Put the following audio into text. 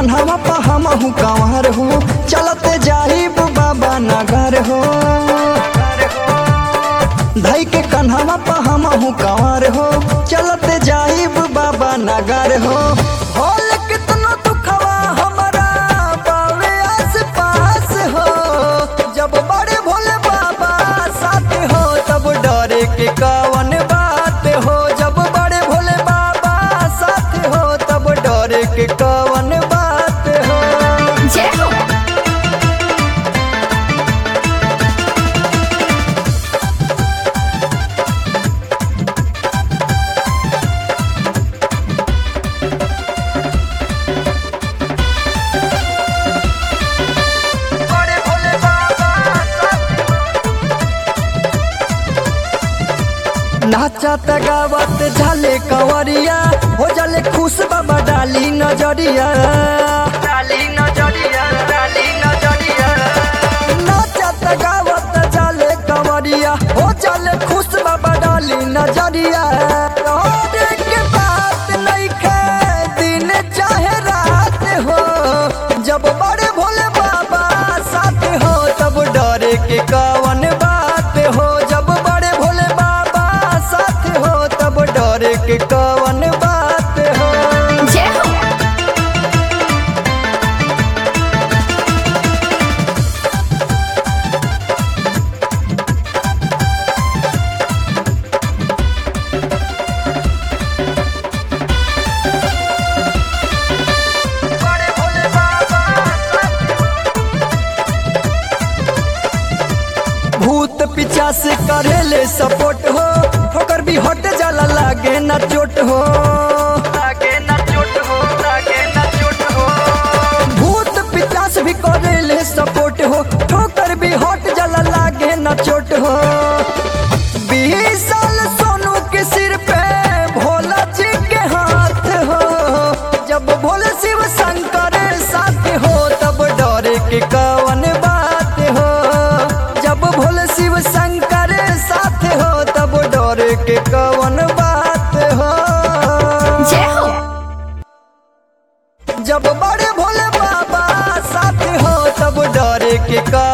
कन्हवा पा हमहू कंवर हो चलते जाहिब बाबा नगर हो धई के कन्हवा पा हमहू कंवर हो चलते जाहिब बाबा नगर हो होल कितना दुखवा हमारा बावे आस पास हो जब बड़े भोले बाबा साथ हो तब डरे के कवन बात हो जब बड़े भोले बाबा साथ हो तब डरे के कवन बात हो जय हो बड़े भोले बाबा नाचत गावत झाले कंवरिया हो जाले खुश बाबा डाली नजरिया डाली नजरिया डाली नजरिया नाचत गावत झाले कंवरिया हो जाले खुश बाबा डाली नजरिया और के बात नइखे दिन चाहे रात हो जब बड़े भोले बाबा साथ हो तब डरे के कवन बात हो जब बड़े भोले बाबा साथ हो तब डरे के कवन बात हो जय हो बड़े भोले बाबा भूत पीछा से करेले सपोर्ट हो ठोकर भी हट जाला लागे ना चोट हो लागे ना चोट हो लागे ना चोट हो भूत पिचास भी करेले सपोर्ट हो ठोकर भी हट जाला लागे ना चोट हो बीस साल सोनू के सिर पे भोला जी के हाथ हो जब भोले शिव शंकर साथ हो तब डरे के कवन बात हो जब भोले शिव शंकर साथ हो तब डरे के कवन बात हो जय हो जब बड़े भोले बाबा साथ हो तब डरे के का